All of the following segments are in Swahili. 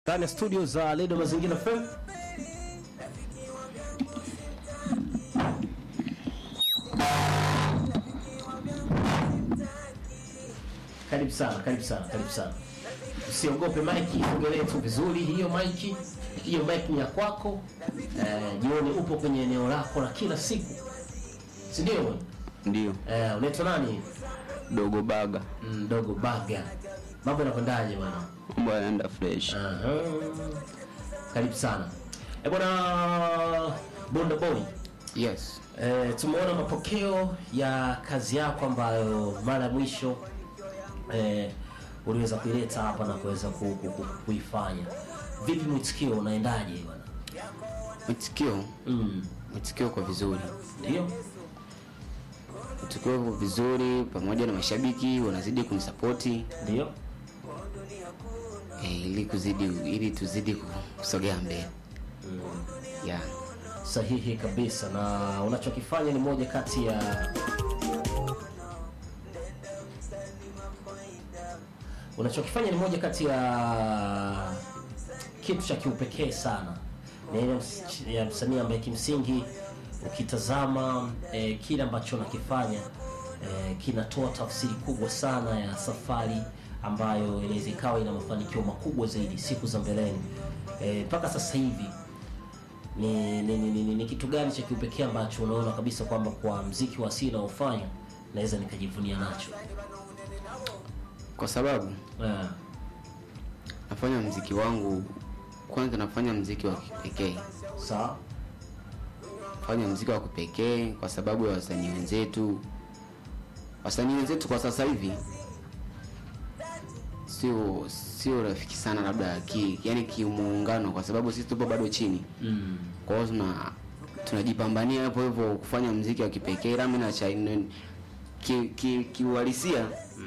ndani ya studio za Redio Mazingira FM. Karibu sana, karibu sana, karibu sana. Usiogope maiki, ongelee tu vizuri hiyo maiki. Hiyo maiki ni ya kwako. Eh, jioni upo kwenye eneo lako la kila siku, si ndio? bwana? Ndio, Eh, unaitwa nani? dogo baga Mdogo Baga. Mambo yanakwendaje bwana? mambo yanaenda fresh. Aha. Karibu sana. Eh, bwana Bonda Boy. Yes, Eh, tumeona mapokeo ya kazi yako ambayo mara ya mwisho eh, uliweza kuileta hapa na kuweza ku, ku, ku, kuifanya. Vipi mwitikio unaendaje bwana? mwitikio Mm. mwitikio kwa vizuri, Ndio? mwitikio kwa vizuri, pamoja na mashabiki wanazidi kunisapoti Ndio? eh, ili kuzidi ili tuzidi kusogea mbele yeah. Sahihi kabisa, na unachokifanya ni moja kati ya unachokifanya ni moja kati ya kitu cha kiupekee sana. Ni ile ms- ya msanii ambaye kimsingi ukitazama eh, kile ambacho unakifanya eh, kinatoa tafsiri kubwa sana ya safari ambayo inaweza ikawa ina mafanikio makubwa zaidi siku za mbeleni. Eh, mpaka sasa hivi ni ni, ni, ni, ni, ni kitu gani cha kiupekee ambacho unaona kabisa kwamba kwa mziki wa asili naofanya naweza nikajivunia nacho? Kwa sababu Eh, nafanya mziki wangu, kwanza nafanya mziki wa kipekee, sawa nafanya mziki wa kipekee kwa sababu ya wasanii wenzetu. Wasanii wenzetu kwa sasa hivi sio sio rafiki sana, labda ki, yani kimuungano, kwa sababu sisi tupo bado chini mm. kwa hiyo tuna tunajipambania hapo hivyo kufanya mziki wa kipekee rami na cha ki, ki, kiuhalisia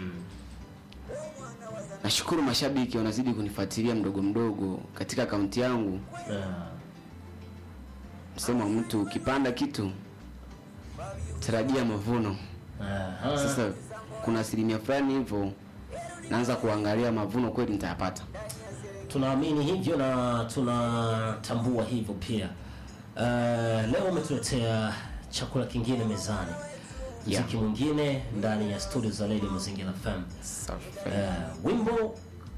nashukuru mashabiki wanazidi kunifuatilia mdogo mdogo katika akaunti yangu eh, msemo wa mtu ukipanda kitu tarajia mavuno aha. sasa kuna asilimia fulani hivyo naanza kuangalia mavuno kweli nitayapata tunaamini hivyo na tunatambua hivyo pia. Uh, leo umetuletea chakula kingine mezani, Yeah. mziki mwingine ndani ya studio za Radio Mazingira FM. Safi. Uh, wimbo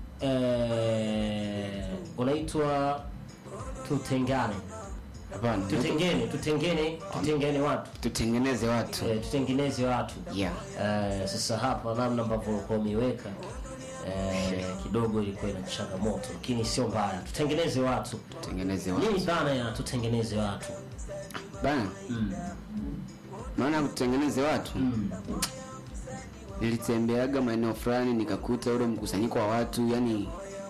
uh, unaitwa Tutengane. hapana Tutengene, tutengene, tutengene watu tutengeneze watu eh, tutengeneze watu yeah Eh, sasa hapa namna ambavyo ulikuwa umeiweka eh, kidogo ilikuwa ina changamoto, lakini sio mbaya. Tutengeneze watu. tutengeneze watu Nini dhana ya tutengeneze watu? bana maana kutengeneze watu nilitembeaga maeneo fulani nikakuta ule mkusanyiko wa watu yani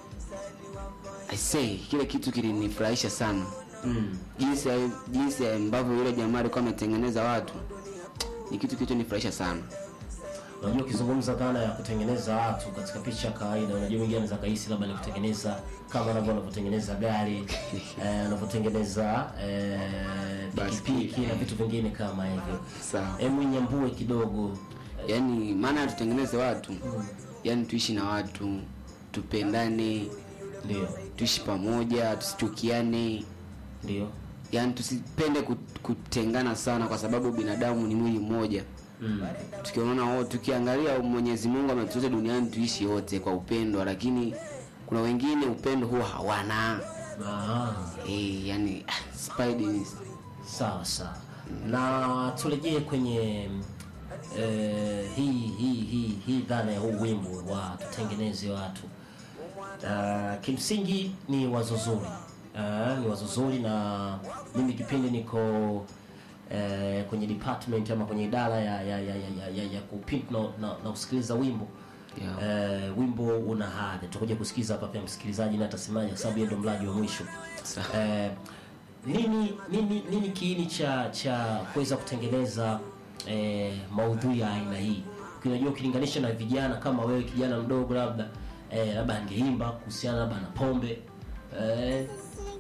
I say kile kitu kilinifurahisha sana Mm. jinsi ya- jinsi ambavyo yule jamaa alikuwa ametengeneza watu ni kitu kilichonifurahisha sana Unajua, ukizungumza dhana ya kutengeneza watu katika picha ya kawaida, unajua mwingine anaweza kahisi labda ni kutengeneza kama wanavyo wanavyotengeneza gari eh, wanavyotengeneza eh, pikipiki na vitu vingine kama hivyo. sawa Hebu nyambue kidogo. yani maana tutengeneze watu yani tuishi na watu tupendane Ndio, tuishi pamoja tusichukiane ndio. yani tusipende kut- kutengana sana kwa sababu binadamu ni mwili mmoja Mm. tukiona wote tukiangalia mwenyezi mungu ametuleta duniani tuishi wote kwa upendo lakini kuna wengine upendo huwa hawana Ah. e, yani ah, spidi Sawa sawa, na turejee kwenye eh, hii hii hii hii dhana ya huu wimbo wa tutengeneze watu. Uh, kimsingi ni wazo zuri uh, ni wazo zuri, na mimi kipindi niko eh, kwenye department ama kwenye idara ya ya ya, ya, ya, ya kupimp na, na, na kusikiliza wimbo Yeah. eh, wimbo una hadhi. Tutakuja kusikiza hapa pia msikilizaji na atasemaje, kwa sababu yeye ndo mlaji wa mwisho Sawa. eh, nini nini nini kiini cha cha kuweza kutengeneza eh, maudhui ya aina hii unajua ukilinganisha na vijana kama wewe kijana mdogo labda eh, labda angeimba kuhusiana labda na pombe eh,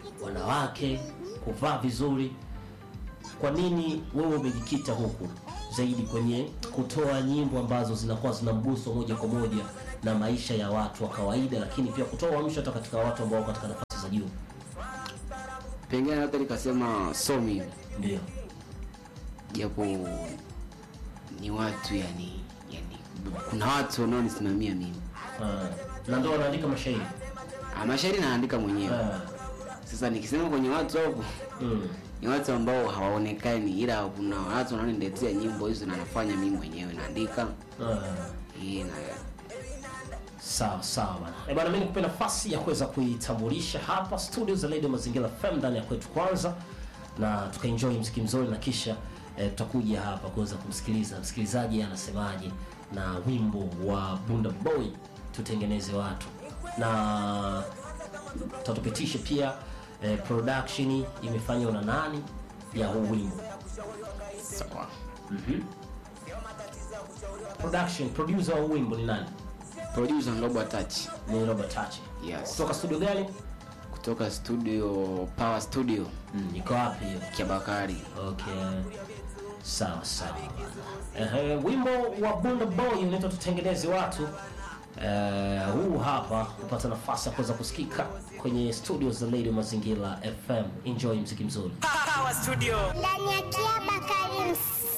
wanawake kuvaa vizuri kwa nini wewe umejikita huku zaidi kwenye kutoa nyimbo ambazo zinakuwa zina mguso moja kwa moja na maisha ya watu wa kawaida, lakini pia kutoa uamsho hata katika watu ambao wako katika nafasi za juu. pengine hata nikasema so mimi Ndio. japo ni watu yani yani kuna watu wanaonisimamia mimi Ah, na ndio wanaandika mashairi. Ah, mashairi naandika mwenyewe Ah, sasa nikisema kwenye watu hapo mm. ni watu ambao hawaonekani ila kuna watu wanaoniletea nyimbo hizo na nafanya mimi mwenyewe naandika Ah. hii na Sawa sawa bana. Eh bana, mimi nikupe nafasi ya kuweza kuitambulisha hapa studio za Radio Mazingira FM ndani ya kwetu kwanza, na tukaenjoy mziki mzuri, na kisha eh, tutakuja hapa kuweza kumsikiliza msikilizaji anasemaje na wimbo wa Bunda Boy tutengeneze watu, na tutatupitisha pia eh, production imefanywa na nani ya huu wimbo. sawa Production producer wa huu wimbo ni nani? producer Ngobo Touch Ni Robert Tachi. Yes. Kutoka studio gani? kutoka studio Power Studio Mm, iko wapi hiyo? Kiabakari Okay. Sawa sawa. Ehe, wimbo wa Bunda Boy unaitwa tutengeneze watu. Eh, huu hapa kupata nafasi ya kuweza kusikika kwenye studio za Radio Mazingira FM. Enjoy mziki mzuri. Power Studio. ndani ya Kiaba Karim